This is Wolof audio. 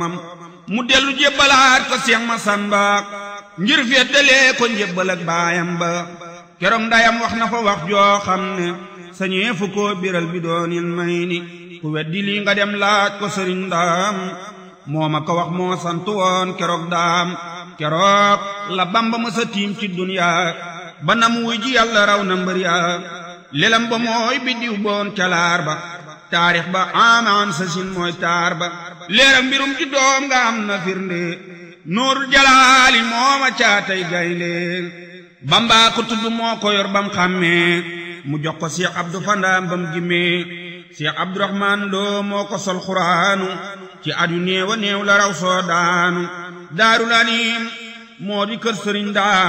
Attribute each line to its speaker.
Speaker 1: mu dellu jébbalaat ko Seex Masamba ngir féetalee ko njébbal ak baayam ba keroog ndayam wax na fa wax joo xam ne sañee fu ko biral bi doonil may ni ku weddi lii nga dem laaj ko sëriñ daam moo ma ko wax moo sant woon keroog daam keroog la bamba mësa tiim ci duniyaa ba nam wuy ji yàlla raw na mbër yaa lelam ba mooy biddiw boon calaar ba taarix ba amaan sa sin mooy taar ba leeram mbirum ci doom nga am na firnde nuurul jalaali mooma caatay gaynde bamba ko tudd moo ko yor bam xàmmee mu jox ko Cheikh Abdou Fandaam bam gimmee Cheikh Abdourahman Lo moo ko sol xuraanu ci at yu néew a néew la raw soo daanu daarul anim moo di kër sëriñ daam